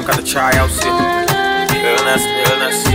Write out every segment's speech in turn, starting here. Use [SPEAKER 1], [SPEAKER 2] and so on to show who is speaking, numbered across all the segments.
[SPEAKER 1] mkata chai au si illness illness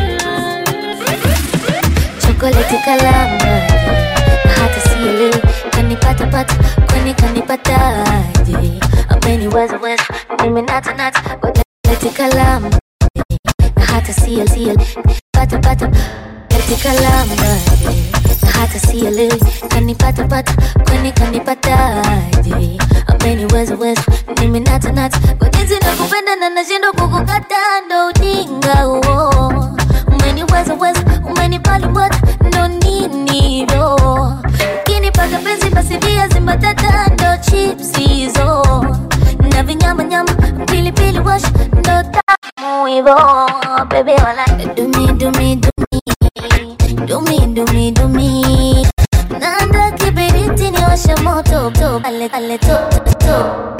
[SPEAKER 2] chokoleti kalamba hata sielewi kanipata pata kwani kanipataje ameniweza weza nimenata nata chokoleti kalamba hata sielewi pata pata chokoleti kalamba hata sielewi kanipata pata kwani kanipataje ameniweza weza nimenata nata kwa jinsi nakupenda na nashindwa kukukata ndo ujinga huo umeniweza weza umenipalimbwata ndo nini ro ukinipaka penzi basi viazi mbatata ndo chips hizo na vinyamanyama pilipili wash ndo tamu hivo bebe wala dumi dumi dumi dumi dumi dumi nanda kibiriti ni washe moto to ale ale to to to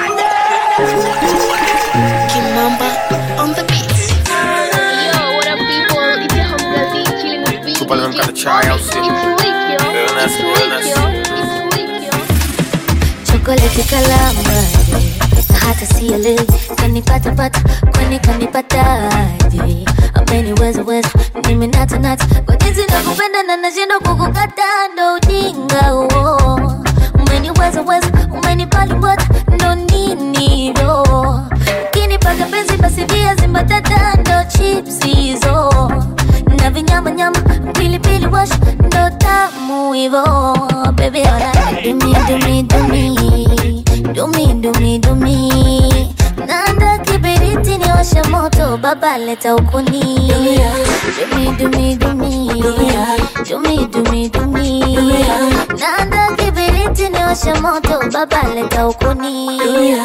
[SPEAKER 3] Kimamba on the beat.
[SPEAKER 4] Yo, what up, people? It's your home girl D chilling with Vinny
[SPEAKER 1] Tupa leo mkata chai au si
[SPEAKER 4] It's lit, yo.
[SPEAKER 1] Illness,
[SPEAKER 4] It's lit,
[SPEAKER 1] illness.
[SPEAKER 4] yo. It's lit, yo.
[SPEAKER 2] chokoleti kalamba hata sielewi kanipata pata kwani kanipataje ameniweza weza nimenata nata kwa jinsi nakupenda na nashindwa kukukata ndo ujinga huo umeniweza weza umenipalimbwata ndo nini ro ukinipaka penzi basi viazi mbatata ndo chips hizo na vinyamanyama pilipili wash ndo tamu hivo bebe ona dumi dumi dumi dumi dumi dumi nanda kibiriti ni washe moto baba leta ukuni dumi dumi dumi dumi dumi dumi nanda kibiriti ni washe moto baba leta ukuni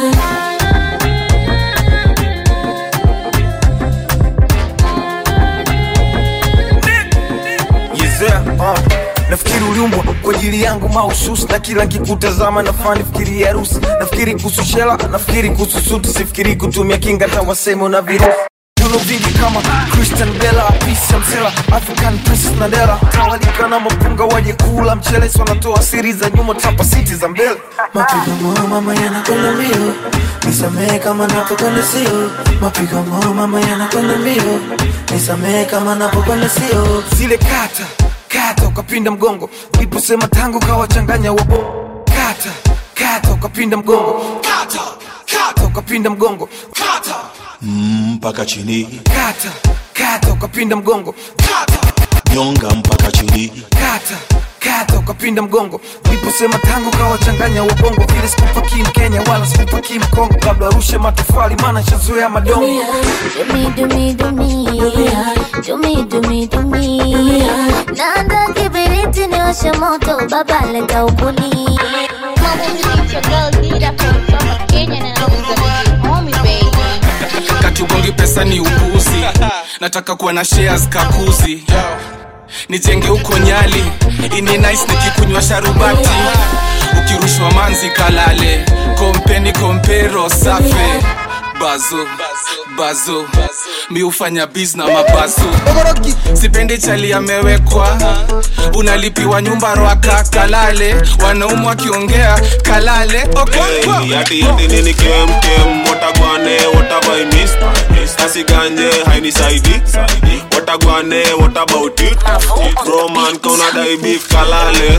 [SPEAKER 1] Yezea, uh. nafikiri uliumbwa kwa ajili yangu mahususi na kila nkikutazama nafani fikiri harusi nafikiri kuhusu shela nafikiri kuhusu suti sifikiri kutumia kinga tawasemo na virusi Viuno vingi kama Christian Bella, Pisa Msela, African Princess Nadella Tawalika na mapunga waje kula mchele so wanatoa siri za nyuma tapa siti za mbele
[SPEAKER 5] Mapigo moyo mama yanakwenda mbio, nisamehe kama napokwenda sio. Mapigo moyo mama yanakwenda mbio, nisamehe kama napokwenda sio.
[SPEAKER 1] zile kata kata ukapinda mgongo uliposema tangu kawachanganya wabo kata kata ukapinda mgongo kata kata ukapinda mgongo kata
[SPEAKER 6] mpaka chini
[SPEAKER 1] kata kata ukapinda mgongo kata
[SPEAKER 6] nyonga mpaka chini
[SPEAKER 1] kata kata ukapinda mgongo uliposema tangu kawachanganya wabongo vile sikupaki mkenya wala sikupaki mkongo labda arushe matofali maana shazoea madongo
[SPEAKER 2] Dumi dumi dumi dumi dumi dumi nanda kibiriti ni washe moto baba leta ukuni
[SPEAKER 4] Mama, it's your girl Dida from South Kenya and I'm the homie, baby.
[SPEAKER 7] katugongi pesa ni upuzi nataka kuwa na shares kakuzi nijenge huko nyali ini nice nikikunywa sharubati ukirushwa manzi kalale kompeni kompero safe bazo bazo mi hufanya biz na mabazo sipendi chali amewekwa unalipiwa nyumba rwaka kalale wanaumu wakiongea kalale okonkwo
[SPEAKER 6] Hey, yati yati nini kem kem watagwane watabai miss asiganje hainisaidi watagwane what about it bro man kauna dai beef kalale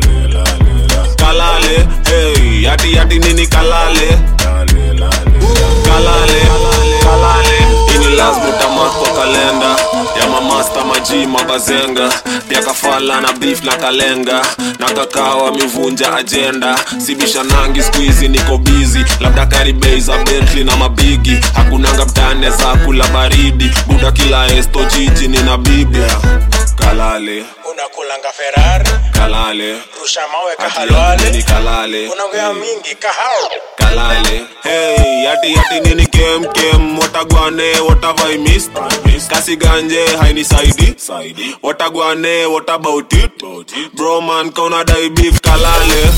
[SPEAKER 6] kalale hey yati yati nini kalale kalale kalale ini lazima utamark kwa kalenda ya mamasta maji mabazenga pia kafala na beef na kalenga na kakao amevunja ajenda sibisha nangi skuizi niko bizi labda karibei za bentley na mabigi hakunanga mtane za kula baridi buda kila esto jiji nina bibi kalale
[SPEAKER 8] unakulanga ferari
[SPEAKER 6] kalale
[SPEAKER 8] rusha mawe
[SPEAKER 6] Ati
[SPEAKER 8] kahalwale
[SPEAKER 6] ni kalale
[SPEAKER 8] unaongea mingi kahao
[SPEAKER 6] kalale hey yati yati nini kem kem watagwane watavai mist kasi ganje hainisaidi watagwane what about it bro man kauna dai beef kalale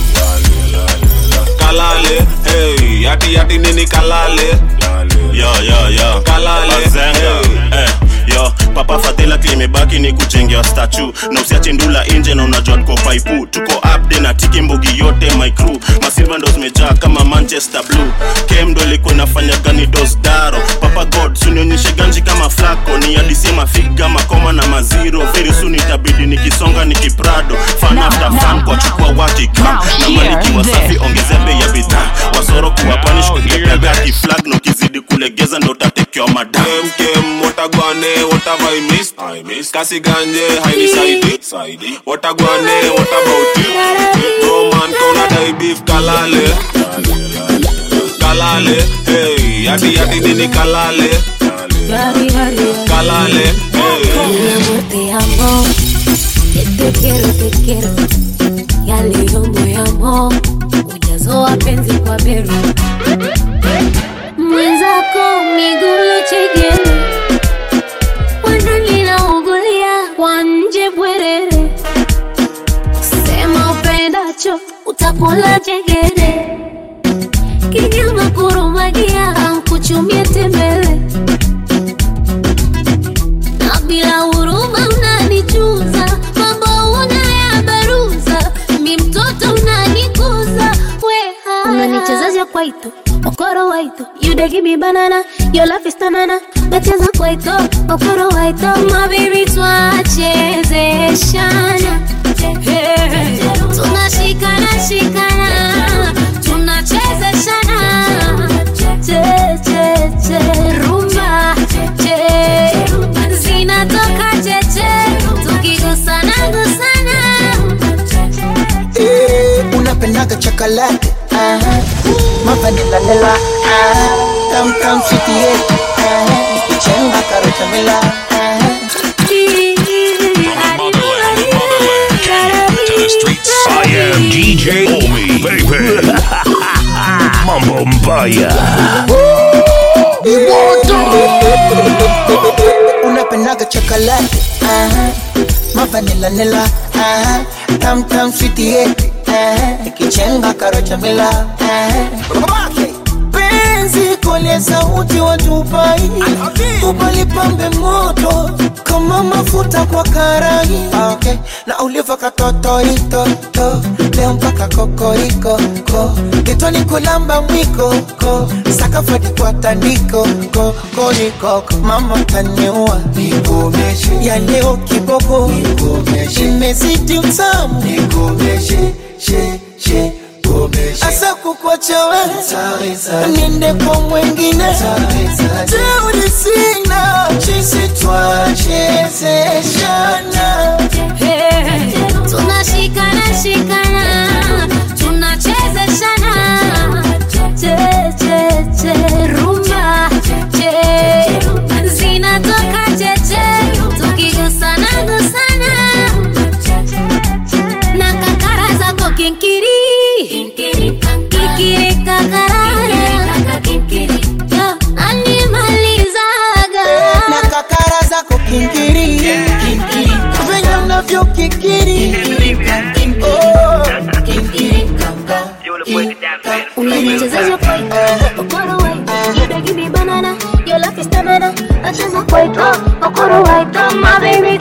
[SPEAKER 6] kalale hey yati yati nini kalale
[SPEAKER 9] yo yo yo
[SPEAKER 6] kalale
[SPEAKER 9] Bazenga,
[SPEAKER 6] hey.
[SPEAKER 9] eh, yo papa fadhila klimebaki ni kujengewa statu na usiache ndula inje na unajua tuko paipu tuko upde na tiki mbugi yote my crew masilva ndo zimejaa kama manchester blue kem ndo ilikuwa inafanya gani dosdaro papa god sunionyeshe ganji kama flako ni adisi mafiga makoma na maziro very soon itabidi nikisonga nikiprado fan after fan kwa chukua wakika na maliki wasafi ongezea bei ya bidhaa wasoro kuwa panish kulepeaga kiflag na ukizidi kulegeza ndo utatekewa madam
[SPEAKER 6] kem kem watagwane what have I missed I missed kasi ganje haini saidi saidi watagwane what about you roman kona dai beef kalale kalale hey yadi yadi nini kalale kalale hey
[SPEAKER 2] Mi amor, te amo. Que te quiero, te quiero. Yale yo moyamo. Ujazo wa penzi kwa bero. Mwenzako migulu chegele. Wanani naugulia kwa nje bwerere. Sema upendacho utakula chegere. Kinyama kurumagia ankuchumie tembele na bila huruma unanichuza, mambo unayabaruza, mi mtoto unanikuza, weha unanichezaja kwaito okoro waito you dey give me banana your love is tanana nacheza kwaito okoro waito my baby twachezeshana Hey, tunashikana shikana tunachezeshana che che che rumba che zinatoka cheche tukigusana gusana
[SPEAKER 5] Eh, unapendaga chocolate aha. mavanilanela tamtam sitie ikichenga karochamila
[SPEAKER 10] To the streets. I am DJ Omi, baby. Mambo Mbaya.
[SPEAKER 5] unapendaga chocolate aha. mavanilanela tamtam sitie ikichenga karochamila penzi kole sauti watupai upalipambe moto kama mafuta kwa karai okay. na uliva katotoitoto leo mpaka kokoriko ko kitoni kulamba mwiko ko sakafadi kwa tandiko ko korikoko mama taniua nikomeshe ya leo kiboko nikomeshe imezidi utamu nikomeshe she she asa kukwacha we ninde kwa mwengine teuri sina chisi twachezeshana
[SPEAKER 2] tunashikana shikana tunachezeshana che che che rumba che zinatoka cheche tukigusana gusana na kakara zako kinkiri kikiri kakara Yo, animalizaga
[SPEAKER 5] na kakara zako kinkiri venye unavyo kikiri Oh,
[SPEAKER 2] unanichezaja kwaito okoro waito you dey give me banana your love is tanana nacheza kwaito okoro waito my baby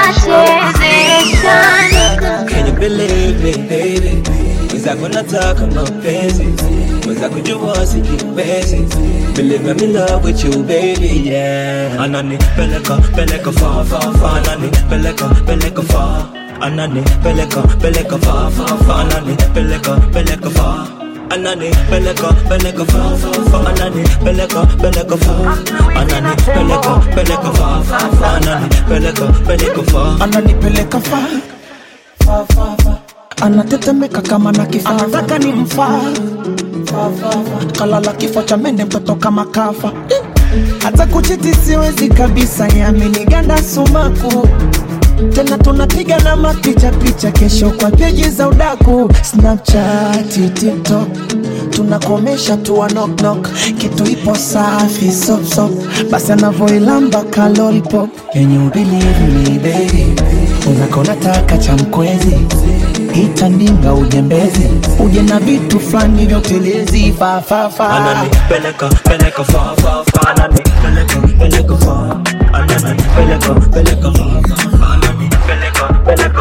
[SPEAKER 2] twachezeshana
[SPEAKER 11] Can you believe me, baby? Mwenzako nataka mapenzi mwenzako jua sikipenzi Believe I'm in love with you baby yeah Anani peleka peleka far far far Anani peleka peleka far Anani peleka peleka far far far Anani peleka peleka far Anani peleka peleka far far far Anani peleka peleka far Anani peleka peleka far far far Anani peleka peleka far
[SPEAKER 5] ananipeleka fa fa fa fa anatetemeka kama na kifaa anataka ni mfaa Fa, fa, fa. kalala kifo cha mende mtoto kama kafa hata kuchiti siwezi kabisa yaminiganda sumaku tena tunapiga na mapicha picha kesho kwa peji za udaku snapchat tiktok tunakomesha tuwa knock knock kitu ipo safi sop sop basi anavoilamba kalolpop Can you believe me baby unakona taka cha mkwezi itandinga ujembezi uje na vitu fulani vya utelezi fafafa
[SPEAKER 11] Anani peleka peleka far far far Anani peleka peleka far Anani ananipeleka peleka ananipeleka peleka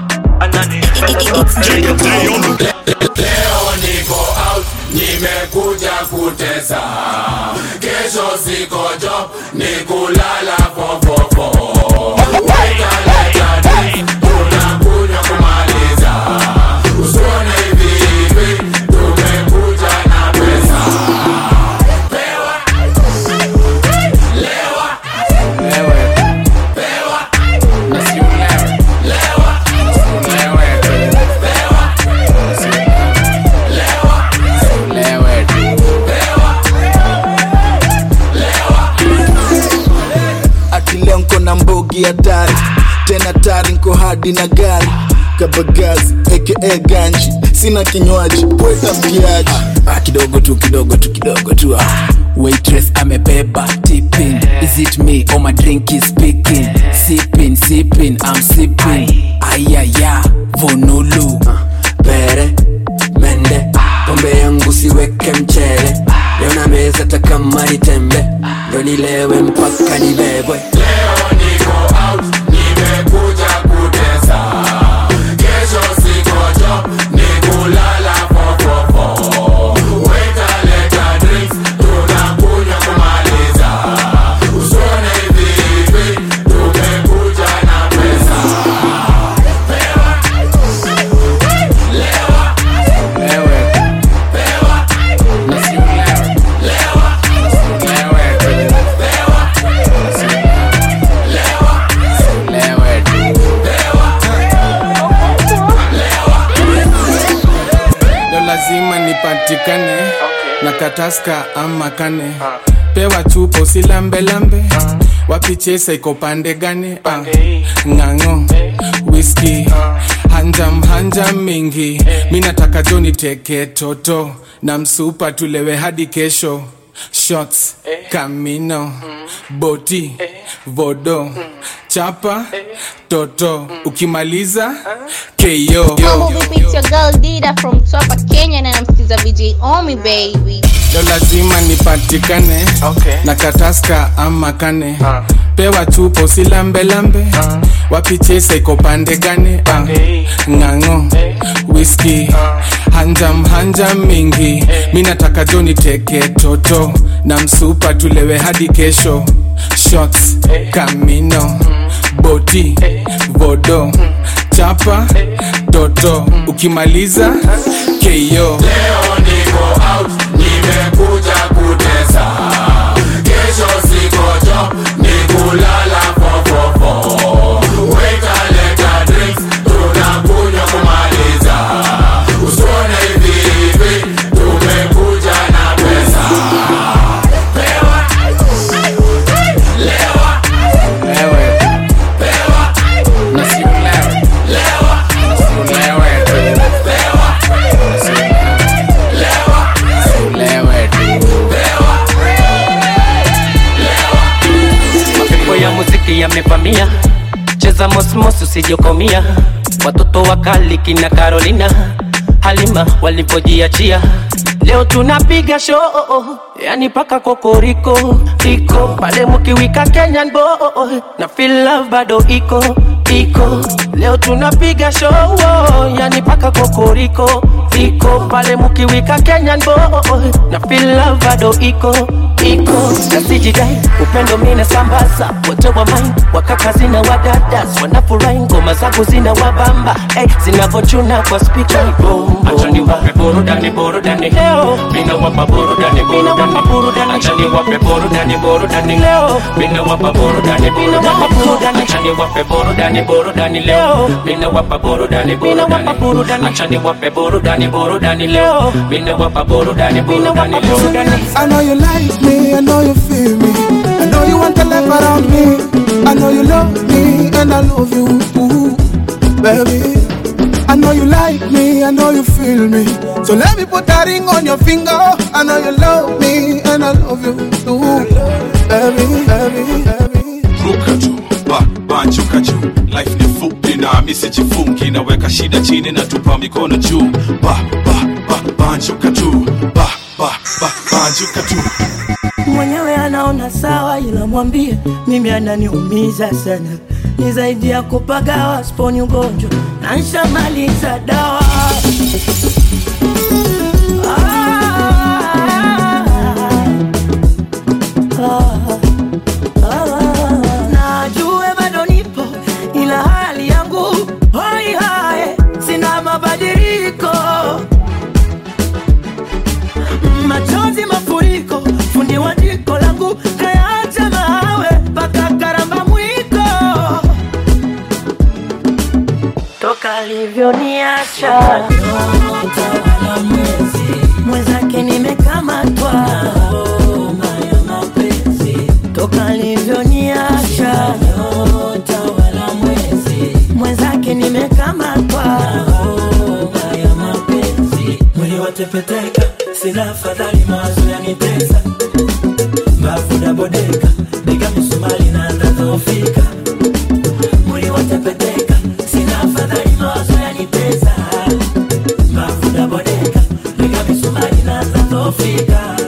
[SPEAKER 12] Leo niko out, nimekuja kutesa. Kesho siko job, ni kulala fofofo. Weka leta drink, tunakunywa kumaliza. Usione hivi hivi, tumekuja na pesa. Pewa, lewa, pewa, na si ulewe. Lewa, ulewe, pewa,
[SPEAKER 13] akileo nko na mbogi hatari tena tari nko hadi na gari kabagazi aka ganji sina kinywaji weta mkiaji
[SPEAKER 14] ah, kidogo tu kidogo tu kidogo tu ah. waitress amebeba tipping is it me or my drink is speaking sipping sipping i'm sipping ayaya vonulu
[SPEAKER 15] pere mende pombe yangu siweke mchele leo na meza takamari tembe ndo nilewe mpaka nibebwe
[SPEAKER 12] Leo niko out, nimekuja kutesa. Kesho siko job, ni kulala fofofo. Weka leta drinks, tunakunywa kumaliza. Usione hivi hivi, tumekuja na pesa. Pewa, lewa, pewa, na si ulewe. Lewa, ulewe, pewa,
[SPEAKER 7] leo lazima nipatikane na kataska ama kane pewa chupo usilambelambe wapichesa iko pande gani Ah, ng'ang'o whisky hanjam hanjam mingi mi nataka joni teke toto na msupa tulewe hadi kesho shots kamino boti vodo chapa toto ukimaliza keyo
[SPEAKER 4] Mambo vipi, it's your girl Dida from Twapa, Kenya na namsikiza VJ Omi baby.
[SPEAKER 7] leo lazima nipatikane okay. na kataska ama kane pewa chupo usilambelambe wapichesa iko pande gani Ah, ng'ang'o whisky hanjam hanjam mingi mi nataka joni teke toto na msupa tulewe hadi kesho shots kamino boti vodo chapa toto ukimaliza keyo
[SPEAKER 12] Leo niko out, nimekuja kutesa. Kesho siko job, ni kulala fofofo. Weka leta drinks, tunakunywa kumaliza. Usione hivi hivi, tumekuja na pesa. Pewa, lewa, pewa, na si ulewe. Lewa, ulewe, pewa,
[SPEAKER 16] mapepo ya muziki yamevamia cheza mosmos usijokomia watoto wakali kina carolina halima walivyojiachia leo tunapiga show yani paka kokoriko iko pale mkiwika kenyan boy na feel love bado iko iko leo tunapiga show yani paka kokoriko iko pale mkiwika kenyan boy na feel love bado iko iko nasijidai upendo mina sambaza wote wa main wakaka zina wadadas wanafurahi ngoma zangu zina wabamba hey, zinavochuna kwa spika
[SPEAKER 17] Achani wape burudani burudani
[SPEAKER 16] leo
[SPEAKER 17] Mina wapa burudani burudani Achani wape burudani burudani
[SPEAKER 16] leo
[SPEAKER 17] Mina wapa burudani
[SPEAKER 16] Mina wapa burudani.
[SPEAKER 17] Achani wape burudani burudani leo Mina wapa burudani burudani Achani wape burudani burudani leo Mina wapa burudani burudani leo
[SPEAKER 5] I know you like me, I know you feel me. I know you want to live around me. I know you love me, and I love you, ooh, baby. I know you like me, I know you feel me. So let me put that ring on your finger. I know you love me, and I love you, ooh, baby, baby, baby.
[SPEAKER 18] ruka juu ba banjuka juu life ni fupi na misijifungi naweka shida chini na tupa mikono juu ba ba ba banjuka juu ba ba ba banjuka juu
[SPEAKER 19] mwenyewe anaona sawa, ila mwambie mimi ananiumiza sana, ni zaidi ya kupagawa, sponi ugonjwa na nshamaliza dawa najue bado nipo ila hali yangu hoi hae sina mabadiliko machozi mafuriko fundi wa jiko langu kayaacha mawe mpaka karamba mwiko toka alivyoniacha mwenzake nimekamatwa toka alivyoniacha mwenzake nimekamatwa
[SPEAKER 11] mwili watepeteka sina afadhali mawazo yanitesa mbavu dabodeka bega misumali na ndadhoofika mwili watepeteka sina afadhali mawazo yanitesa mbavu dabodeka bega misumali na ndadhoofika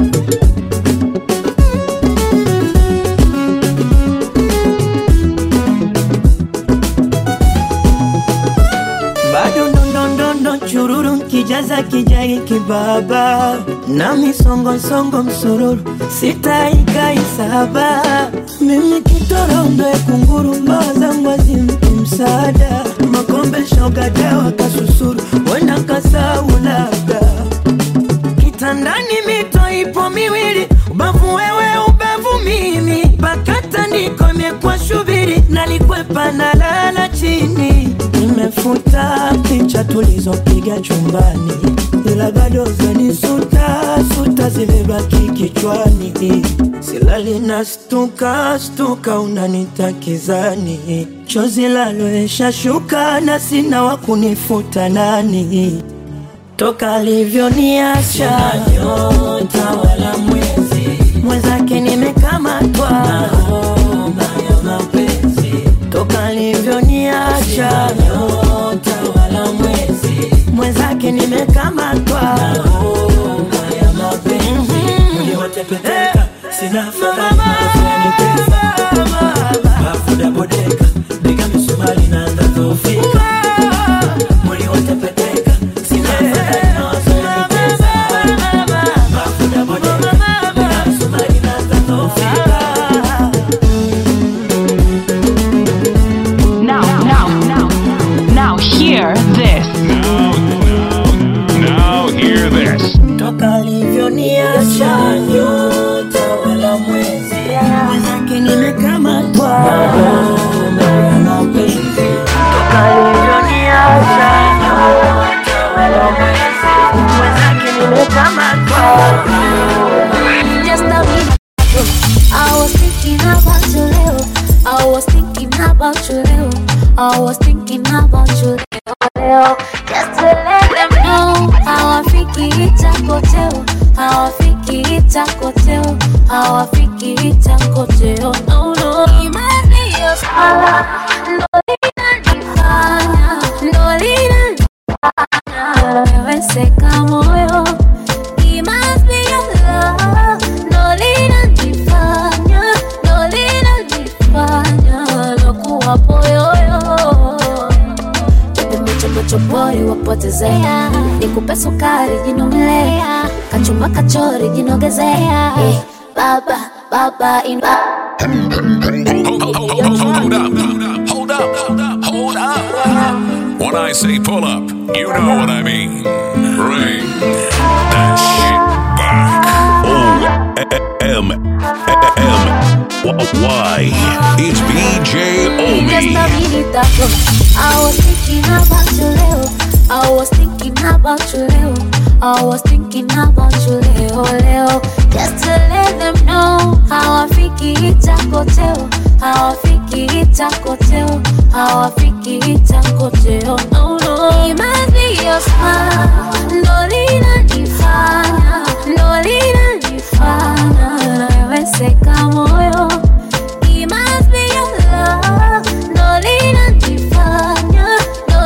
[SPEAKER 19] bado ndondondondo chururu kijaza kijai kibaba na misongosongo msururu sitaikaisaba mimi kitorondo kunguru mbawa zangu azimpi msaada makombe shoga dawa kasusuru wenda kasau labda kitandani mito ipo miwili ubavu wewe ubavu mimi pakata ndiko imekuwa shubiri nalikwepa na lala chini nimefuta picha tulizopiga chumbani ila bado zanisuta suta zimebaki kichwani silali na stuka stuka unanitakizani chozi laloesha shuka na sina wa kunifuta nani toka alivyoniacha nyota wala mwezi mwenzake nimekamatwa ya mapenzi toka alivyoniacha nyota wala mwezi mwenzake nimekamatwa
[SPEAKER 11] ya mapenzi mwili watepeteka sina afadhali mawazo yanitesa mbavu dabodeka bega misumali na ndadhoofika mwili watepeteka sina afadhali mawazo yanitesa mbavu dabodeka bega misumali na ndadhoofika
[SPEAKER 20] Now, now, now, now, hear this.
[SPEAKER 10] Now hear this.
[SPEAKER 19] toka alivyoniacha nyota wala mwezi mwenzake nimekamatwa ya mapenzi toka alivyoniacha nyota wala mwezi mwenzake nimekamatwa
[SPEAKER 2] Just a minute ago, I was thinking about you, Leo. I was thinking about you, Leo. I was thinking about you, Leo. Leo. Just to let them know how I think it's a hotel. How I think it's a hotel. How I think it's a hotel. No, no. Imani yo sala. Ndo linanifanya. Ndo linanifanya. Nimeweseka moyo. It must be your love. Ndo linanifanya. Ndo linanifanya. Lokuwa poyoyo chopochopori wapotezea nikupe sukari jinomlea kachumba kachori jinogezea eh, baba baba ina
[SPEAKER 10] Hold up. Hold up. Hold up. When I say pull up, you know what I mean. Bring that shit back. O M M Y. It's BJ
[SPEAKER 2] Just
[SPEAKER 10] Omi.
[SPEAKER 2] a minute ago, I was thinking about you, Leo. I was thinking about you, Leo. I was thinking about you, Leo, Leo. Just to let them know how I think it's a hotel. How I think it's a hotel. How I think it's a hotel. No, no. It must be your smile. Ndo linanifanya, ndo linanifanya. Naweseka moyo. It must be your love. Ndo linanifanya, ndo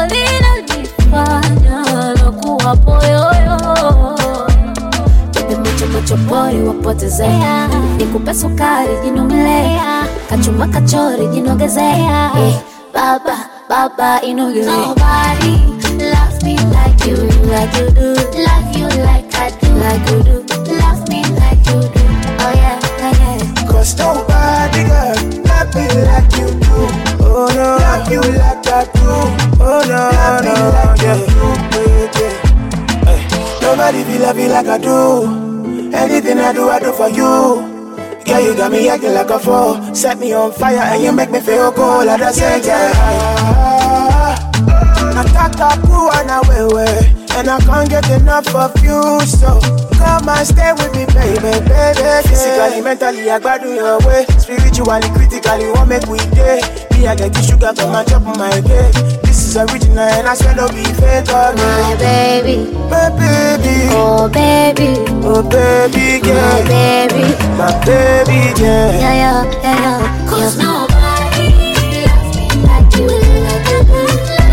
[SPEAKER 2] linanifanya. Lokuwa poyoyo. Chopochopori wapo nipotezea nikupe sukari jinumelea kachuma kachori jinogezea eh, baba baba inogezea Nobody loves me like you, like you do. Love you like I do, like you do. Love me like you do. Oh yeah, yeah, yeah.
[SPEAKER 5] Cause nobody girl love me like you do. Oh no, love you like I do. Oh no, love me
[SPEAKER 1] no,
[SPEAKER 5] like
[SPEAKER 1] yeah.
[SPEAKER 5] you do. Yeah, yeah. Hey, nobody feel love you like I do. Anything I do, I do for you. Girl, you got me acting like a fool. Set me on fire and you make me feel cold. I just say, yeah. Nataka kuwa na wewe And I can't get enough of you So come and stay with me baby, baby Physically, mentally, I gbadu your way Spiritually, critically, what make we day Me, I get the sugar from my top of my cake This is original and I swear no be fake oh,
[SPEAKER 2] My baby,
[SPEAKER 5] My baby
[SPEAKER 2] oh baby,
[SPEAKER 5] Oh baby girl
[SPEAKER 2] my baby.
[SPEAKER 5] My baby girl
[SPEAKER 2] Yeah, yeah, yeah, yeah. Cause nobody loves me like you, like you do.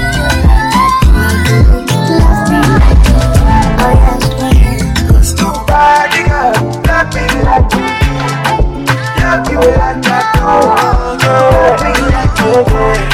[SPEAKER 2] Love me like you. Oh yes, oh yes.
[SPEAKER 5] Cause nobody girl love me like you Love you like I do Love me like you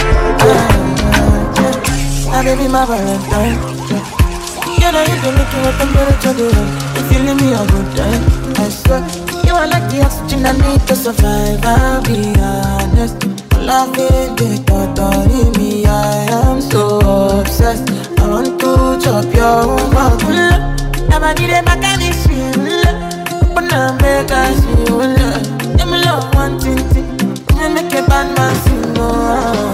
[SPEAKER 19] My baby, my Valentine. You know you can make your temperature go up. If you leave me a good time, I swear. You are like the oxygen I need to survive. I'll be honest. Love it, they totally me. I am so obsessed. I want to chop your mouth. Never need a mechanic. But now make us feel. Give me love one thing. You make a bad man sing. Oh.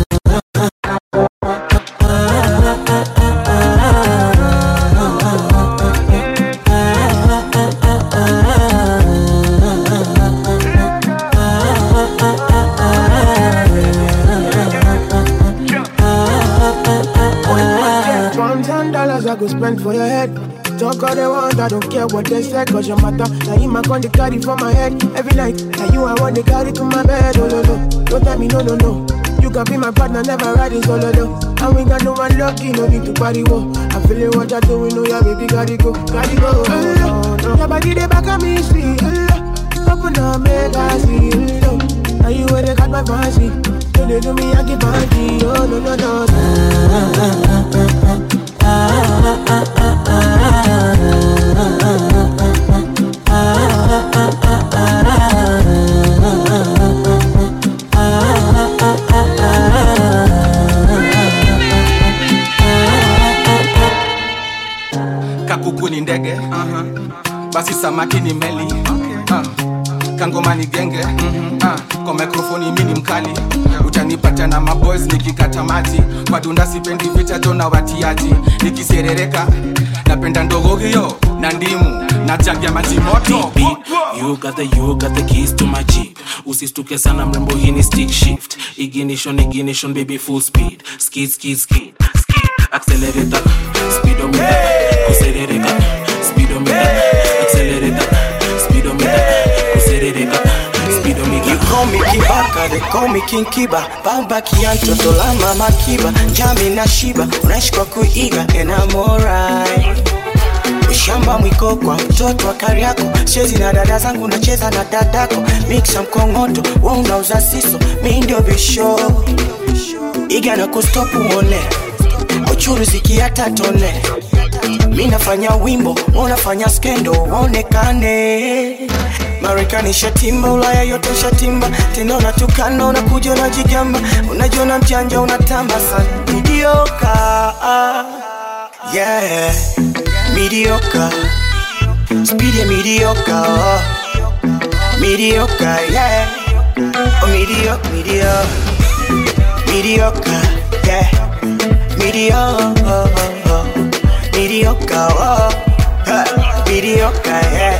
[SPEAKER 5] Pounds and dollars I go spend for your head. Talk all they want, I don't care what they say, cause your matter. Now you my con the carry for my head every night. Now you I want to carry to my bed, oh no no. Don't tell me no no no. You can be my partner, never riding solo though. And we got no one lucky, no need to party wo. I feel it what you're doing, know yeah baby, gotta go, gotta go. Oh, no, no. Your body they back at me, see. Oh, open up, make I see. Oh, now you where they got my fancy. Don't they do me, I keep party. Oh no no no.
[SPEAKER 7] kakuku ni ndege uh-huh. basi samaki ni meli uh. kangoma ni genge uh. kwa mikrofoni mi ni mkali utanipata na maboys nikikata maji wadunda sipendi vita tona watiaji nikiserereka napenda ndogo hiyo na ndimu na jagi ya maji moto
[SPEAKER 21] You got the you got the keys to my jeep usistuke sana mrembo hii ni stick shift ignition ignition baby full speed skid skid skid skid accelerator speedometer kuserereka speedometer accelerator speedometer kuserereka speedometer
[SPEAKER 1] You call me Kibaka, they call me King Kiba Baba Kianto, Tola Mama Kiba Jami na Shiba, unaishi kwa kuiga And I'm alright Ushamba mwiko kwa mtoto wa Kariako Chezi na dada zangu nacheza na dadako Mixa mkongoto, wa unauza siso Mi ndio bisho Iga na kustopu uone Uchuruzi kiata tone Mi nafanya wimbo, unafanya skendo Onekane Marekani shatimba, Ulaya yote shatimba Tena unatukana, unakuja unajigamba Unajiona mjanja, unatamba sana Midioka Yeah Mediocre Speed ya mediocre oh. Mediocre, yeah Oh, mediocre, mediocre Mediocre, yeah Mediocre Mediocre, oh Huh. Mediocre, yeah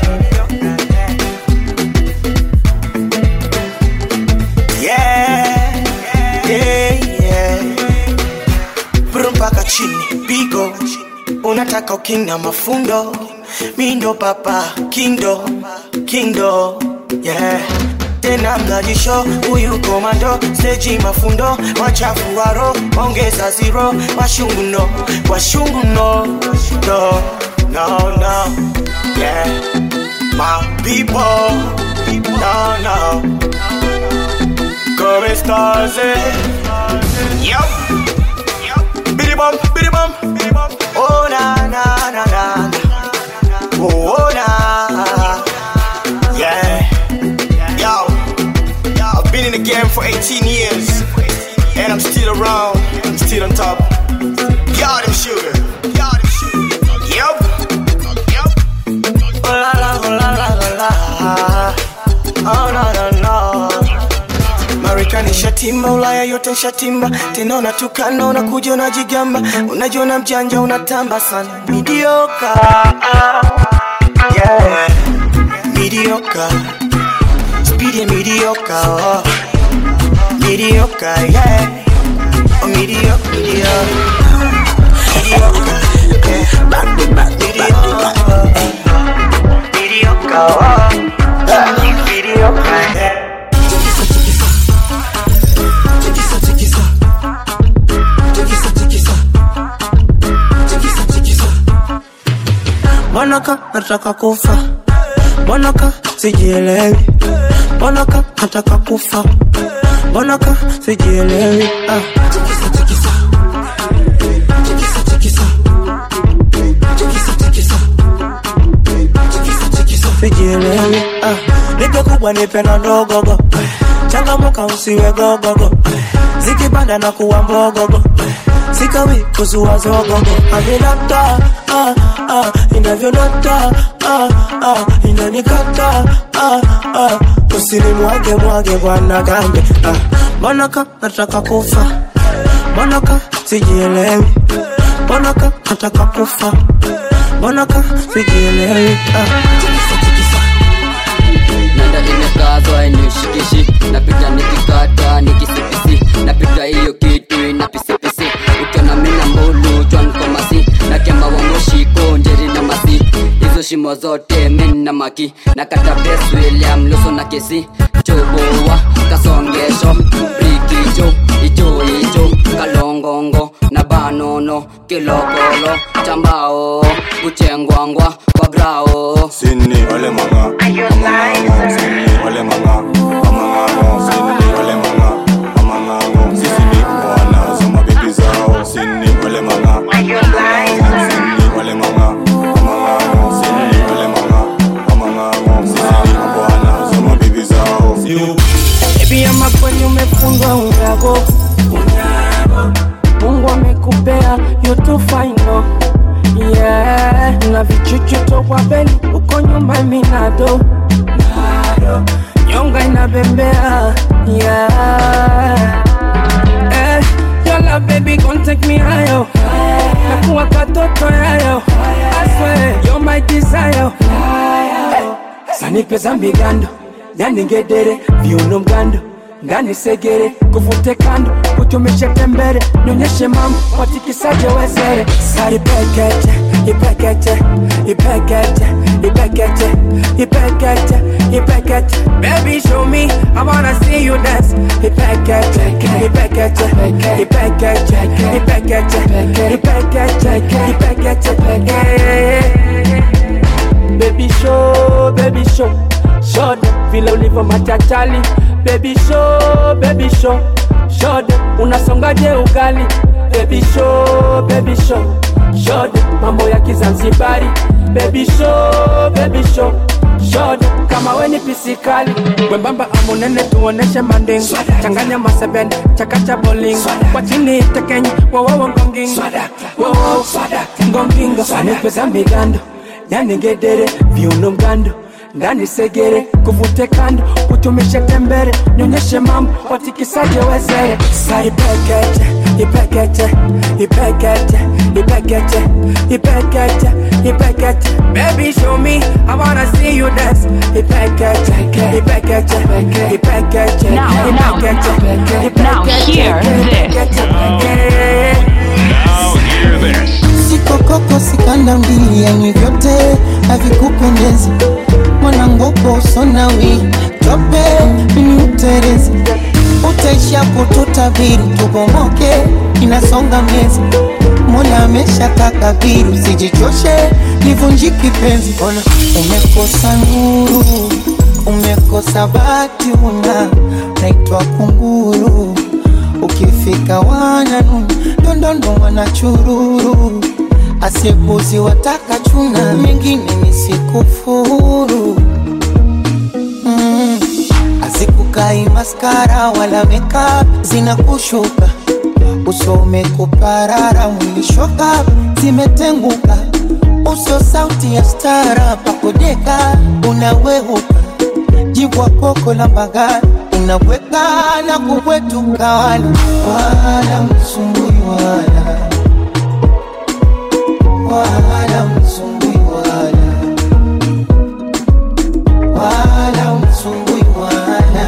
[SPEAKER 1] Yeah, yeah, yeah Bro mpaka chini, pigo Unataka uking na mafundo Mindo papa, kindo, kindo Yeah tena mnajisho huyu komando steji mafundo wachafu waro ongeza zero washungu no washungu no no no no yeah
[SPEAKER 3] My people, no, no. Come stars, Yup. Biddy bum, biddy bum, biddy bum. Oh, na, na, na, na. Oh, oh, na. Yeah. Yo. I've been in the game for 18 years. And I'm still around. I'm still on top. Y'all them sugar. Y'all them sugar. Yup. Oh la la, oh la la la la. Oh no no no. Marekani shatimba, Ulaya yote shatimba, tena unatukana, unakuja unajigamba, unajiona mjanja, unatamba sana, midioka yeah. Midioka, speed ya midioka, oh. midioka yeah. Oh, mediocre, mediocre, mediocre, yeah. Back to back, mediocre, mediocre, oh. mediocre, yeah.
[SPEAKER 19] Mbonaka nataka kufa, mbonaka sijielewi, mbonaka nataka kufa, mbonaka sijielewi. Ah. Sijielewi. Ah. Nipe kubwa nipe na ndogogo, changamuka usiwe gogogo, zikipanda na kuwa mbogogo sikawi kuzua zogogo aminata ah, ah, inavyonata ah, ah, inanikata ah, ah, usinimwage mwage bwana gambe ah, mbonaka nataka kufa mbonaka sijielewi mbonaka nataka kufa mbonaka sijielewi ah.
[SPEAKER 22] nanda imekazwa ainishikishi napita nikikata nikisipisi napita hiyo kitu ina pisipisi ukiona mina mbulu chwankomasi na kemba wangoshiko njeri na masi hizo shimo zote mina maki na kata bes william luso na kesi choboa kasongesho brikicho icho icho kalongongo na banono kilokolo chambao kuchengwangwa kwa grao
[SPEAKER 23] Sini wale manga, amang'ang'o, sini wale manga, amang'ang'o, sini wale manga, amang'ang'o, sisi ni bwana za mabibi zao, sini wale manga, amang'ang'o, sini wale manga, amang'ang'o, sini wale manga, amang'ang'o, sisi ni bwana za mabibi zao.
[SPEAKER 19] Baby ama kweli umefungwa unyago Mungu amekupea you too fine no Yeah Na vichuchu toka beli uko nyuma minado Nyonga inabembea Yeah Eh, your love baby gon' take me higher Nakuwa katoto yayo I swear you're my desire Sanipe za migando nyaningedere viuno mgando nganisegere kuvute kando kutumishe tembere nyonyeshe mambo watikisaje wezere sari pekete ipekete ipekete ipekete ipekete ipekete baby show me i wanna see you dance ipekete ipekete ipekete ipekete ipekete ipekete ipekete baby show baby show show them vile ulivyo machachali baby show baby show show them unasongaje ugali baby show baby show show them mambo ya kizanzibari baby show baby show show them kama weni pisikali wembamba amunene tuoneshe manding changanya masebende chakacha boling kwa chini tekenyi wowowo ngonging wowowo ngongingo anipeza migando nyaningedere viuno mgando ndani segere kuvute kando kutumishe tembere nyonyeshe mambo watikisaje wezere saipekete ipekete ipekete ipekete ipekete ipekete baby show me i wanna see you dance ipekete ipekete ipekete
[SPEAKER 20] Now, now,
[SPEAKER 19] ipekete
[SPEAKER 20] now hear this.
[SPEAKER 10] Now hear this.
[SPEAKER 24] sikokoko sikanda mbili yani vyote havikupendezi mwanangopo usonawi tope mini uterezi utaishapo tutabiri tubomoke inasonga miezi mola amesha takabiri usijichoshe livunjiki penzi ona umekosa nuru umekosa bati una naitwa kunguru ukifika wananu ndondondo wanachururu asiepuzi wataka chuna mengine nisikufuru mm. azikukai maskara wala makeup zinakushuka uso umekuparara mwishoka zimetenguka uso sauti ya stara pakodeka unaweuka jibwa koko la magari unaweka na kubwetuka wala wala msumbui wala wala msumbui wala wala msumbui wala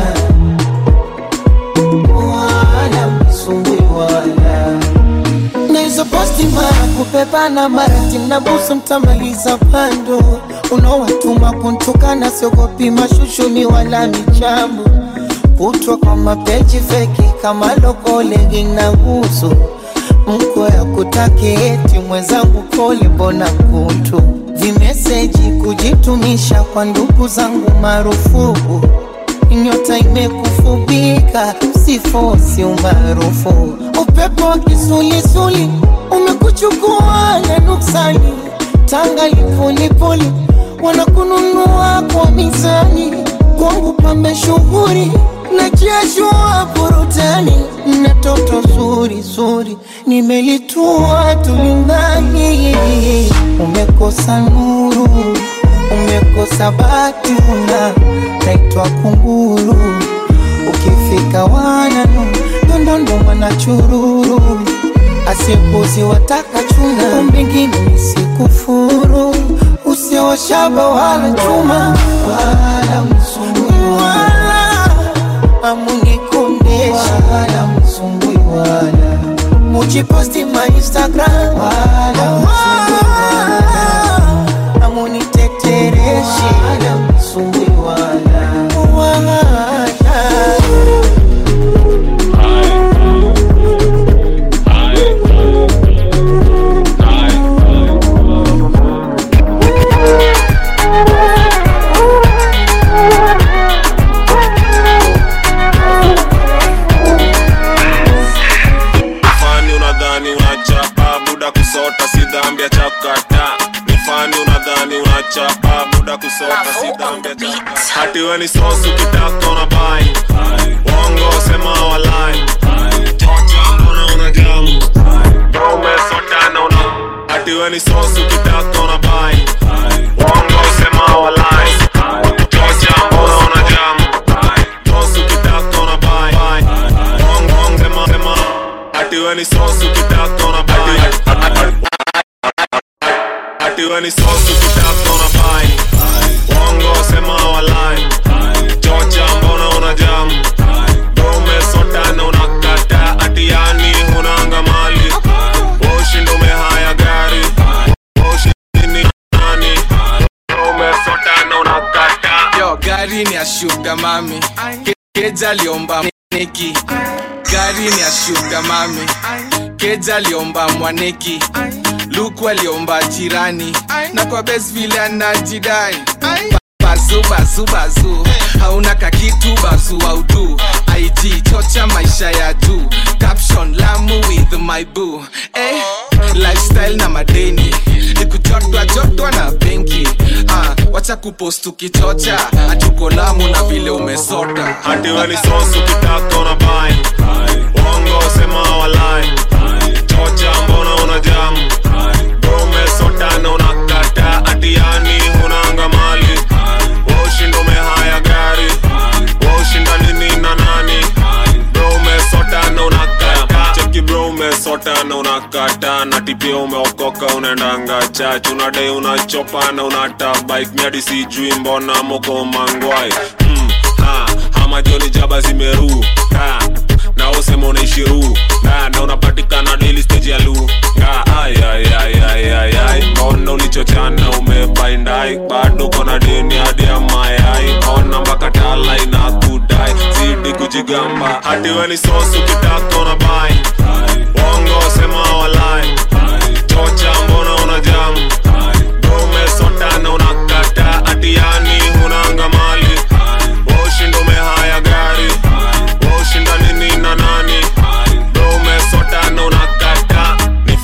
[SPEAKER 24] wala msumbui wala na hizo posti mara kupepana mara timnabusu mtamaliza pando unaowatuma kuntukana siogopi mashushuni wala michambo kutwa kwa mapeji feki kama lokolegi na gusu mko ya kutaki eti mwenzangu pole mbona kuntu vimeseji kujitumisha kwa ndugu zangu marufuku nyota imekufubika sifosi umaarufu upepo wa kisulisuli umekuchukua na nuksani tanga lipolipoli wanakununua kwa mizani kwangu pambe shughuri na jeshua burutani na toto zuri zuri nimelitua tulingani umekosa nuru umekosa bati una naitwa kunguru ukifika wananu ndondondo wanachururu asiepuzi wataka chuna mbingine nisikufuru usioshaba wala chuma wala msumbui wala amunikondesha wala msumbui wala mujiposti ma instagram wala msumbui wala amunitetereshi wala msumbui wala wala
[SPEAKER 18] fani unadhani unachapa buda kusota si dhambi ya chakata ni fani unadhani unachapa buda kusota si dhambi ya chakata hati we ni sosu kitaka una bai wongo sema walai tocha mbona una jamu bro umesota na una hati we ni sosu kitaka una bai wongo sema walai tocha mbona una jamu sosu kitaka una bai wongo sema sema Ati we ni sosu kitaka una bai Ati we ni sosu kitaka una bai Wongo sema walai Chocha mbona una jamu Bro umesota na unakata Ati yani hunanga mali Ushindo umehaya gari Ushindi nani Bro umesota na unakata
[SPEAKER 7] yo gari ni ya shuga mami Ke- keja aliomba mwaneki gari ni ya shuga mami keja aliomba mwaneki luku aliomba jirani na kwa bes vile anajidai bazu bazu bazu hauna kakitu bazu audu ig chocha maisha ya juu caption lamu with my boo eh, lifestyle na madeni nikujotwa jotwa na benki ah, wacha kupost ukichocha atuko lamu na vile umesota
[SPEAKER 18] Ati we ni sosu kitaka una bai Wongo sema walai Chocha mbona una jamu Bro umesota na unakata Ati yani hunanga mali Ushindo umehaya gari Ushinda nini na nani Bro umesota na unakata Cheki bro umesota na unakata Na tipia umeokoka unaendanga chach Unadai unachopa na unata bike Miadi sijui mbona moko mangwai mm, ha, ama joni jaba zimeru ha, na usema unaishi ru na, na unapatikana daily stage ya lu nga ay, ay, ay, ay, ay, ay. mbona ulichochana umebaindai bado kona deni hadi ya mayai ona mpaka tala ina kudai zidi kujigamba hati we ni sosu kitaka una bai wongo sema walai chocha mbona una jamu Bro,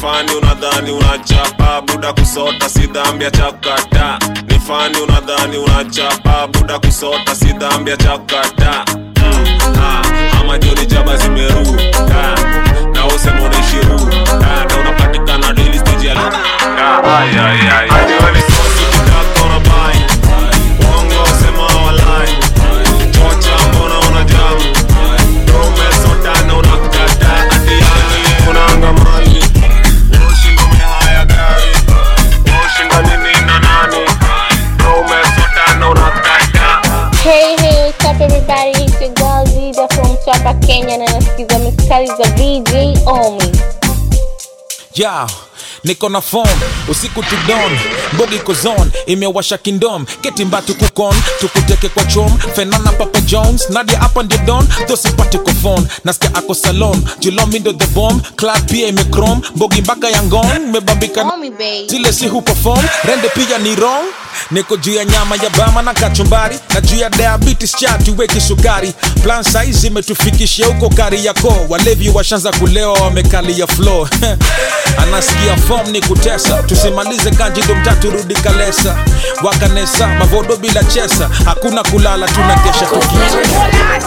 [SPEAKER 18] fani unadhani unachapa buda kusota si dhambi ya chakata ni fani unadhani unachapa buda kusota si dhambi ya chakata mm. ah, ama joni jaba zimeru ah, na usema unaishiru ah, na unapatikana daily stage ya ah, ay, ay, ay. Joni sosi kitaka unabai Uongo sema walai Chocha mbona unajamu umesotana unakata atiani unaanga mali ushinda umehaya gari ushinda nini na nani umesotana unakata
[SPEAKER 4] Hey, hey, what's up everybody? It's your girl Zida from Chapa, Kenya na nasikiza mistari za VJ Omi.
[SPEAKER 6] yeah niko na phone usiku tudon mbogi kozon imewasha kindom ketimbatu kukon tukuteke kwa chom fenana papa jones nadia hapa ndio don thosipati ko phone nasikia ako salon julomindo the bomb club pia imekrom mbogi mpaka ya ngon mebambika
[SPEAKER 4] Omi babe.
[SPEAKER 6] zile si huperform rende pia ni wrong niko juu ya nyama ya bama na kachumbari na juu ya diabetes chatu weki sukari plan size imetufikishia huko kari yako walevi washanza kulewa wamekalia flow anasikia form ni kutesa tusimalize kanjido mtatu rudi kalesa wakanesa mavodo bila chesa hakuna kulala tunakesha tukicheza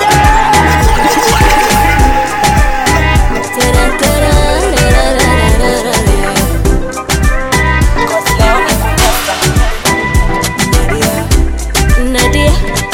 [SPEAKER 2] Nadia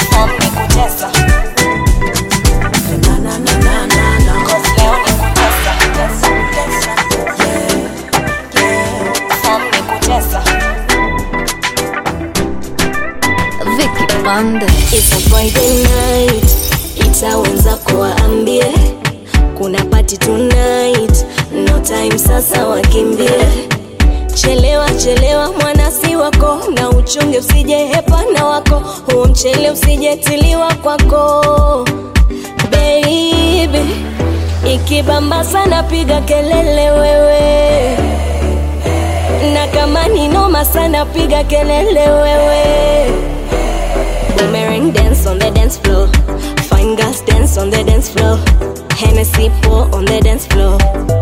[SPEAKER 2] Vicky Panda
[SPEAKER 8] It's a Friday night, itawenza kuwaambie kuna party tonight, no time sasa wakimbie. Chelewa chelewa mwanasi wako, na uchunge usije hepana wako, huo mchele usijetiliwa kwako baby. Ikibamba sana piga kelele wewe, na kama ni noma sana piga kelele wewe. Boomerang dance on the dance floor. Fine girls dance on the dance floor. Hennessy pour on the dance floor.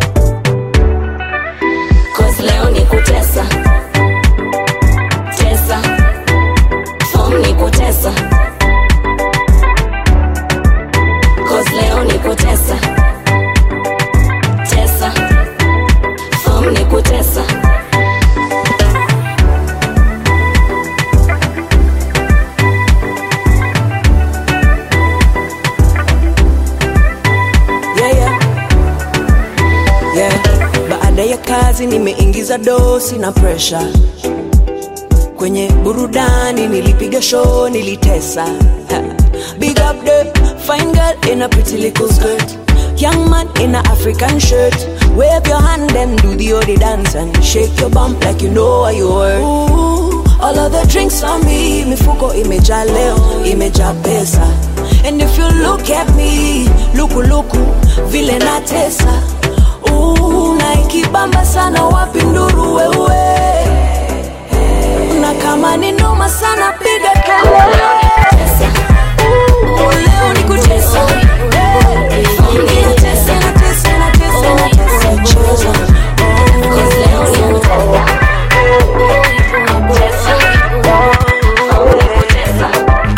[SPEAKER 8] Cause leo ni kutesa. Tesa. Form ni kutesa. Cause leo ni kutesa. Tesa. Form ni kutesa.
[SPEAKER 9] yeah, yeah. Yeah. Baada ya kazi nimeingiza dosi na presha kwenye burudani, nilipiga show, nilitesa Ha. Big up the fine girl in a pretty little skirt Young man in a African shirt Wave your hand and do the odi dance And shake your bump like you know what you were Ooh, All of the drinks on me Mifuko imejaa leo, imejaa pesa And if you look at me Luku luku, vile natesa Ooh, na ikibamba sana wapi nduru wewe Na kama ni noma sana piga kelele Ooh, leo ni kutesa Eh, ninatesa, natesa, natesa, natesa, cheza. Cause leo ni kutesa. Tesa. Oh, ni kutesa.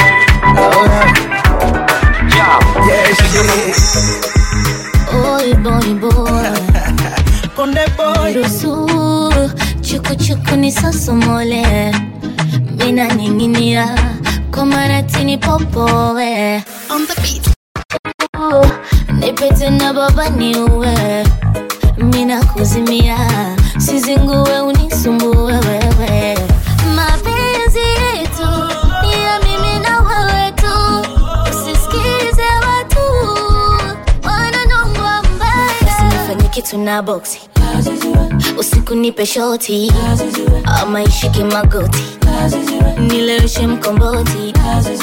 [SPEAKER 2] Oi boy boy Konde boy Rusu Chuku chuku ni sosomole Mina ninginia Kwa maratini popoe On the beat Nipete na baba niue Mina kuzimia Sizingue unisumbue wewe Mapenzi yetu Ni ya mimi na wewe tu Usisikize watu Wananongwa mbaya Usinifanye kitu na boksi Usiku nipe shoti Ama ishike magoti Nileweshe mkomboti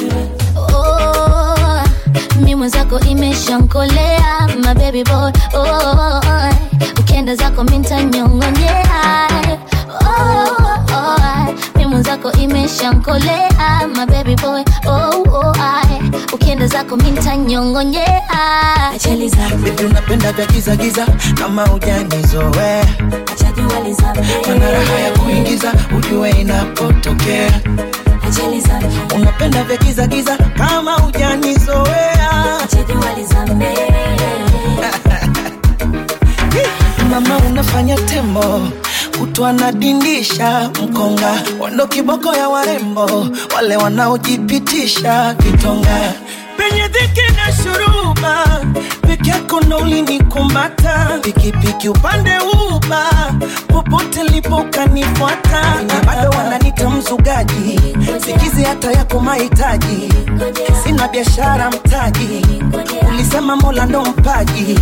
[SPEAKER 2] Oh, mi mwenzako imeshankolea my baby boy oh, ukienda zako mintanyongonyea oh, oh, mi mwenzako imeshankolea my baby boy oh, oh, ukienda zako mintanyongonyea
[SPEAKER 24] Baby unapenda vya giza giza kama ujanizoe
[SPEAKER 5] wanafanya tembo kutu anadindisha mkonga wando kiboko ya warembo wale wanaojipitisha vitonga penye dhiki na shuruba peke yako ndo ulinikumata pikipiki upande uba popote lipo ukanifuata na bado wananita mzugaji sikizi hata yako mahitaji sina biashara mtaji ulisema mola ndo mpaji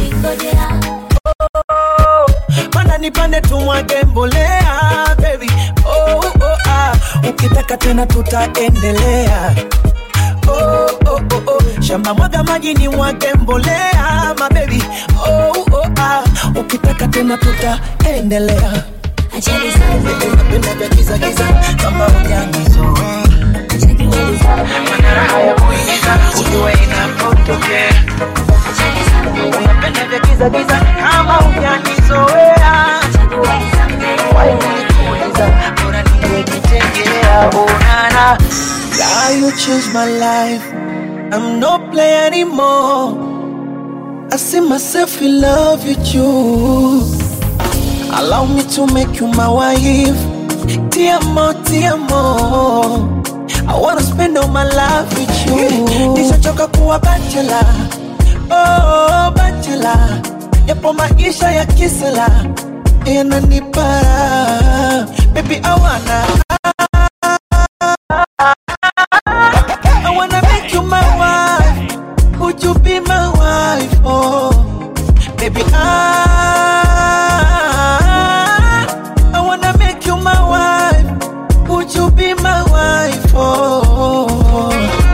[SPEAKER 5] mana nipande tumwage mbolea baby oh, oh, ah. ukitaka tena tutaendelea oh, oh, oh, oh. shamba mwaga maji ni mwage mbolea mabebi oh, oh, ah. ukitaka tena tutaendelea napenda vya giza giza kama ujanizoa manara haya kuingiza ujue inapotokea unapenda vya giza giza kama ujanizoea waikuuliza bora ningekitengea onana God, you changed my life. I'm no player anymore. I see myself in love with you. Allow me to make you my wife. Tiamo, tiamo. I wanna spend all my life with you. Nishachoka kuwa bachelor. Oh, bachelor. Yapo maisha ya kisela. Yananipa. Baby, I wanna. I wanna make you my wife. Would you be my wife? Oh, baby, I I wanna make you my wife. Would you be my wife? Oh.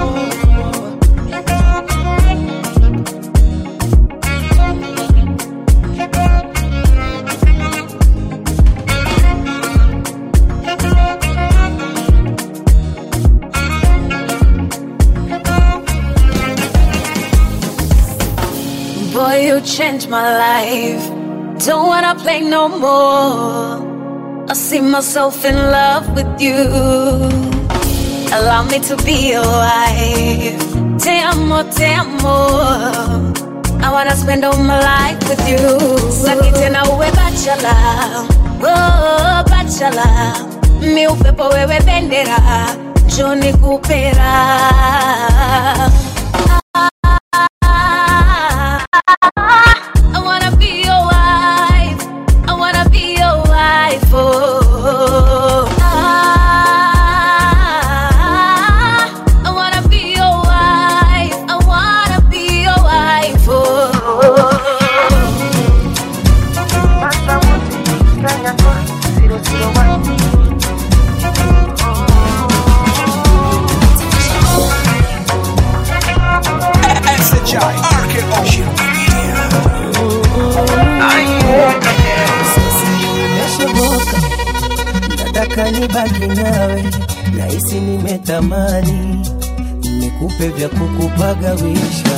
[SPEAKER 8] Boy, you changed my life. Don't wanna play no more. I see myself in love with you. Allow me to be your wife. Te amo, te amo. I wanna spend all my life with you. Saki tena uwe bachelor. Oh, bachelor. Mi upepo wewe bendera. Joni kupera. I wanna be your wife. I wanna be your wife. Oh, ah, I wanna be your wife. I wanna be your wife. Oh.
[SPEAKER 24] nimeshoboka nataka nibaki nawe nahisi nimetamani nikupe vya kukupagawisha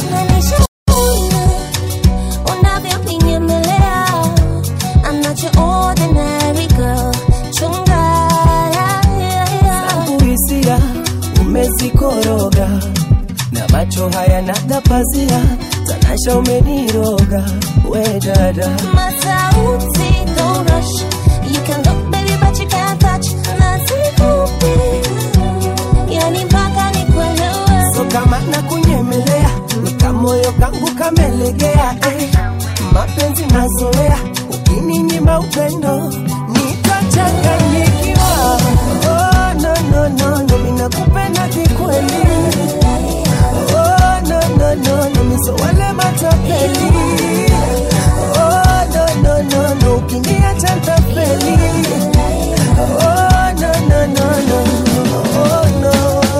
[SPEAKER 2] unavyoninyemea I'm not your ordinary girl chunga
[SPEAKER 24] zangu hisia umezikoroga na macho haya nagapazia tanasha umeniroga we dada
[SPEAKER 2] masauti don't rush you can look baby but you can't touch nasikupi yani mpaka nikuelewe
[SPEAKER 24] so kama na kunyemelea nikamoyo kangu kamelegea eh. mapenzi mazoea ukininyima upendo nitachanganyikiwa oh, no, no, no, no, minakupenda kikweli oh, no, no, no, no, miso wale matapeli oh, no, no, no, no, ukiniacha ntapeli oh, no, no, no, no, oh, no.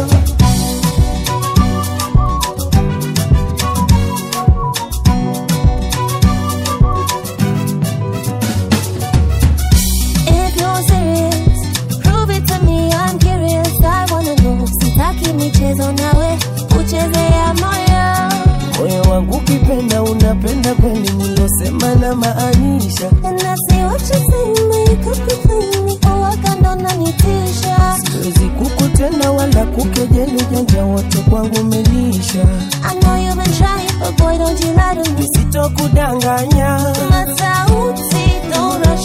[SPEAKER 2] If you're serious, prove it to me. I'm curious. I wanna know. Sitaki michezo nawe kuchezea moyo.
[SPEAKER 24] moyo wangu ukipenda unapenda kweli nilosema na maanisha
[SPEAKER 2] And I see what you say, make up your thing. Uwa kando nanitisha.
[SPEAKER 24] siwezi kukutenda wala kukejeli janja wote kwangu melisha
[SPEAKER 2] I know you've been trying, but boy, don't you lie to me.
[SPEAKER 24] sitokudanganya
[SPEAKER 2] Masauti, don't rush.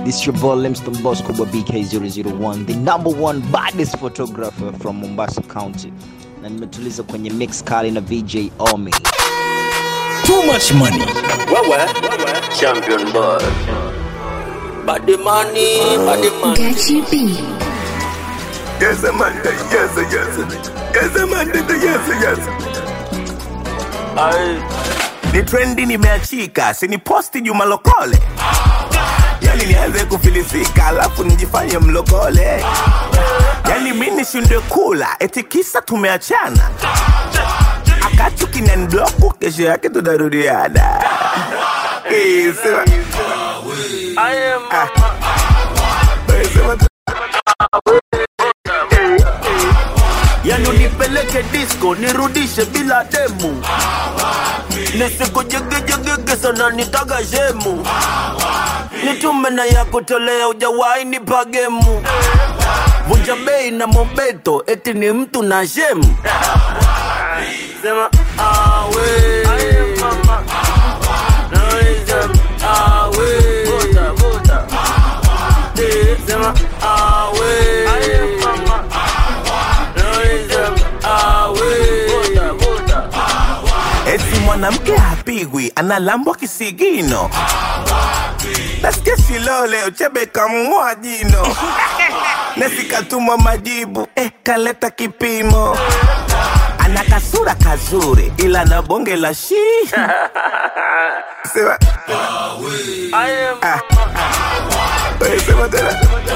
[SPEAKER 12] This your boy Limston Boss Kubwa BK001, the number one baddest photographer from Mombasa County, na nimetuliza kwenye mix kali na VJ Omi.
[SPEAKER 13] Too much money. Wewe, champion boy. Body money, body money.
[SPEAKER 3] Yes, Amanda. Yes, yes. Yes, Amanda. Yes, yes. Ay. Ni trendi nimeachika, sini posti Juma Lokole. Yani nianze kufilisika, alafu nijifanye mlokole. Yani mi nishindwe kula, eti kisa tumeachana. Akachu kinanibloku, kesho yake tunarudiana. Eh, sema. Ah. Eh, sema tu.
[SPEAKER 13] yani unipeleke disco nirudishe bila demu nisikujegejegege sana nitaga shemu nitume na ya kutolea ujawahi nipa gemu vunja bei na mobeto eti ni mtu na shemu sema awe Sema awe
[SPEAKER 3] eti mwanamke hapigwi analambwa kisigino nasikia shilole uchebe kamng'oa jino nasikatuma majibu eh, kaleta kipimo ana kasura kazuri ila na bonge la shi sema Ah. Wewe sema tena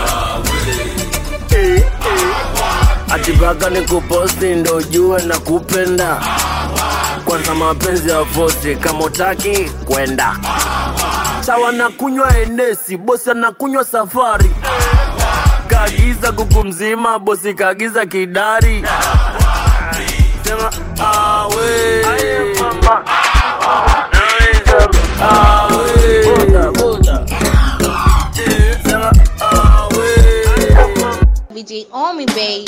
[SPEAKER 13] Eh, eh. atipaka ni kuposti ndo jue na kupenda kwanza mapenzi ya fosi kama utaki kwenda sawa na kunywa enesi bosi anakunywa safari kaagiza kuku mzima bosi kaagiza kidari sema awe
[SPEAKER 4] VJ Omi baby.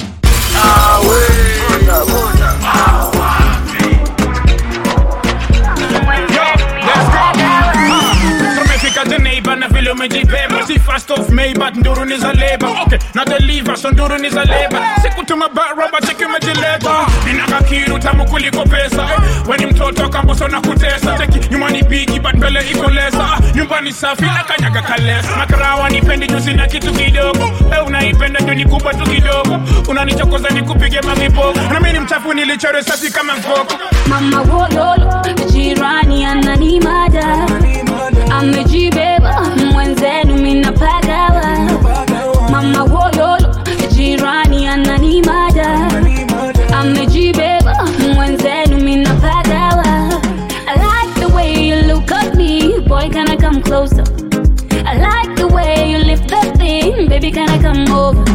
[SPEAKER 6] tumefika Geneva na vile umejibeba si first of May but nduru ni za leba okay na deliver so nduru ni za leba sikutuma baraba cheki umejileta ninaka kiru tamu kuliko pesa eh, weni mtoto kamboso na kutesa cheki nyumbani bigi but mbele iko lesa ah, nyumbani safi na kanyaga kalesa makarawa nipendi juzi na kitu kidogo eh, unaipenda juu ni kubwa tu kidogo unanichokoza nikupige mamipogo na mimi ni mchafu nilichore safi kama mkoko
[SPEAKER 14] mama wololo jirani ananimada amejibeba mwenzenu minapagawa mama wololo jirani ananimada amejibeba mwenzenu minapagawa I like the way you look at me boy can I come closer I like the way you lift that thing baby can I come over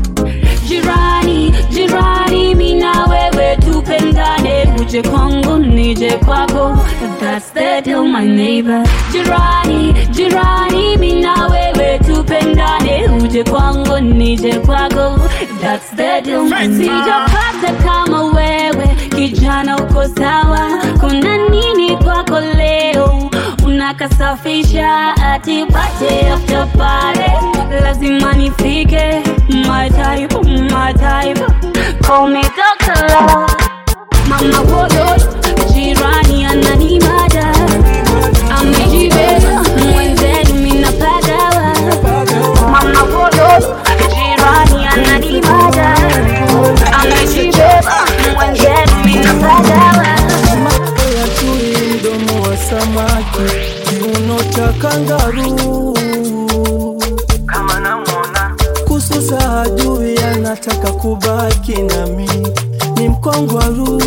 [SPEAKER 14] jirani jirani mina wewe tupendane uje kwangu nije kwako that's the deal my neighbor jirani jirani mina wewe tupendane uje kwangu nije kwako that's the deal my neighbor sijapata kama wewe kijana uko sawa kuna nini kwako leo unakasafisha atipate after pale lazima nifike my type my type call me Dr. Love mama wodo jirani ananimada amejibeba mwenzenu minapagawa mama wodo jirani ananimada amejibeba mwenzenu minapagawa
[SPEAKER 24] ya chui mdomo wa samaki kiuno cha kangaru kama namwona kususa hajui anataka kubaki nami ni mkongwaru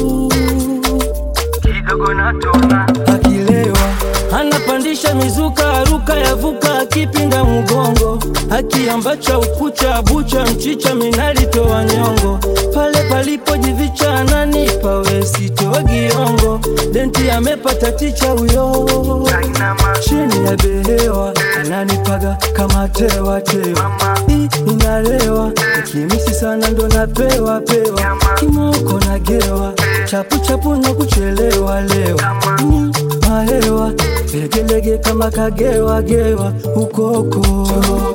[SPEAKER 24] kidogo natona akilewa anapandisha mizuka aruka yavuka akipinda mgongo akiambacha ukucha bucha mchicha minalitoa nyongo pale palipojivicha ananipa wesitoa giongo denti amepata ticha huyo chini ya behewa ananipaga kama tewa tewa Hii inalewa ikimisi sana ndo napewa pewa kimoko nagewa chapu chapu na kuchelewa lewa mm, mahewa legelege kama kagewa gewa ukoko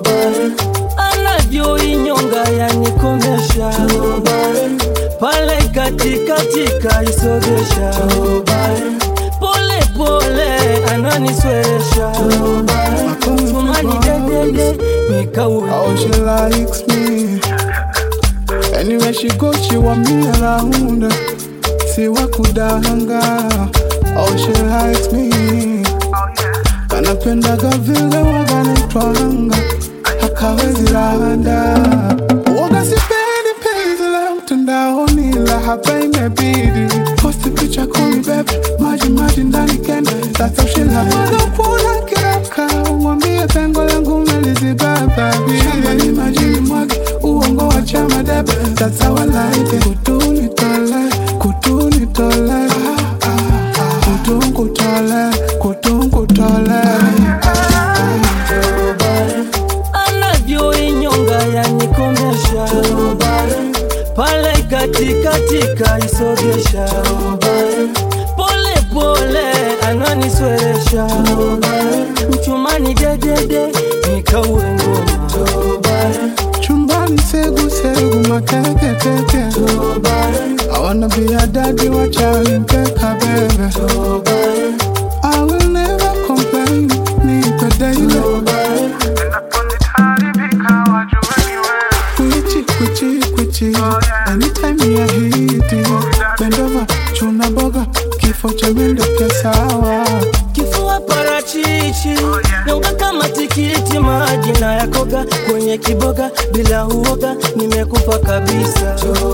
[SPEAKER 24] anavyoinyonga yanikomesha pale katikatika isogesha pole pole ananiswesha tumani dedede nikauwe
[SPEAKER 11] Oh, she likes me. Anywhere she goes, she want me around. See what could hanga. Oh, she likes me. Kanapendaga vile waganitwanga hakawezi randa waga sipendi penzi la mtandaoni la hapa imebidi posti picha kumi bebe maji maji ndani kende that's how she like wanapona kiraka mwambie pengo langu melizibaba shambani majini mwage uongo wa chama debe that's how I like it kutuni tole kutuni tole kutungu tole kutungu tole
[SPEAKER 24] anavyoinyonga yanikomesha pale katikatika isogesha pole pole ananisweresha mchumani dedede nikauwe ngoma
[SPEAKER 11] chumbani segu segu makeketeke I wanna be a daddy wachali mpeka bebe I will never complain nipe daily Kwichi kwichi kwichi Anytime you hit it Bend over chuna boga Kifo cha mende sawa
[SPEAKER 24] kifua parachichi nyonga kama tikiti maji na yakoga kwenye kiboga bila uoga nimekufa kabisa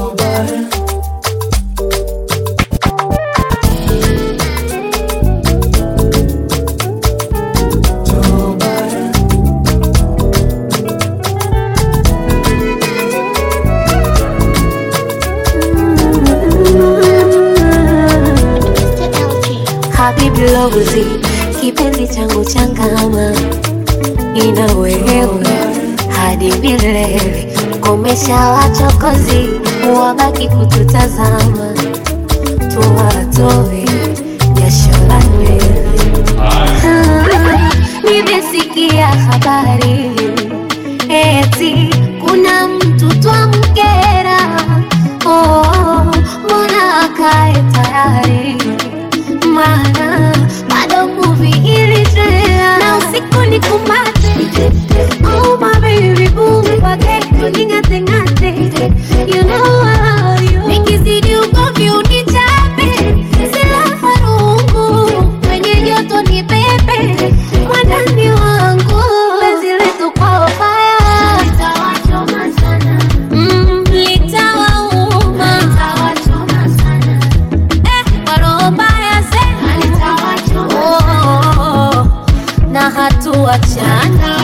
[SPEAKER 2] Habibi Lozi, kipenzi changu changama, ina wewe hadi milele. Komesha wachokozi, wabaki kututazama, tuwatoe jasho la nywele. Ah, Nimesikia habari eti kuna mtu twamkera, oh, mbona akae tayari maana bado movie iliendelea na usiku ni kumate oh my baby boo wake kuningate ngate you know I love you nikizidi ugomvi unichape silaha rungu kwenye joto ni pepe mwandani wangu penzi letu kwa fire litawachoma sana mm, litawauma litawachoma sana kwa roho mbaya sema Oh, oh, oh, na hatuachana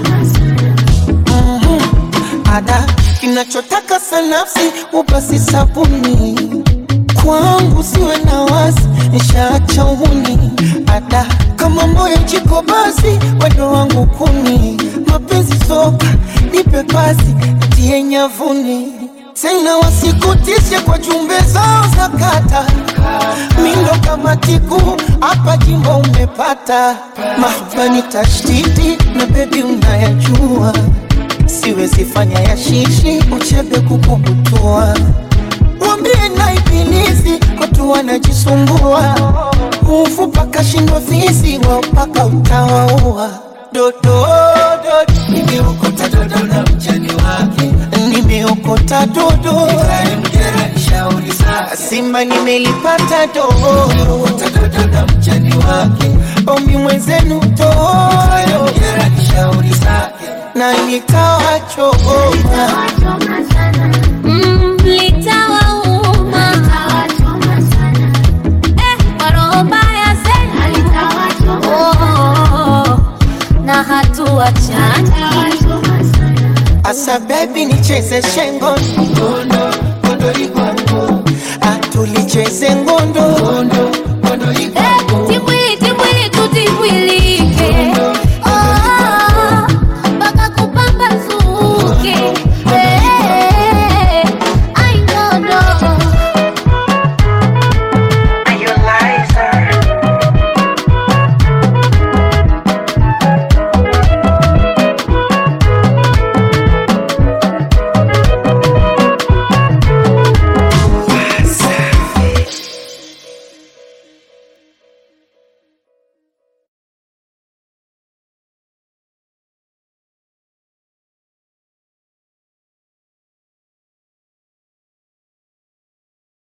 [SPEAKER 24] ada kinachotaka sanafsi upasi sabuni kwangu siwe na wasi nishaacha uhuni ada kama moyo chiko basi wendo wangu kuni mapenzi soka nipe pasi tie nyavuni tena wasikutishe kwa jumbe zao za kata mindo kama tiku hapa jimbo umepata mahbani tashtiti na bebi unayajua siwezi fanya ya shishi uchebe kukubutua mwambie na ibilisi watu wanajisumbua ufu paka shindwa fisi wao paka utawaua dododo nimeokota dodo na mjani wake nimeokota dodo simba nimelipata dodo na mjani wake omi mwenzenu todo na nitawachoma
[SPEAKER 2] Mm, litawauma Eh, kwa roho mbaya sema Oh, oh, oh, na hatuachani
[SPEAKER 24] asa bebi nicheze shengo ngondo ngondo ligwango atulicheze ngondo ngondo
[SPEAKER 2] timbwili timbwili tu timbwili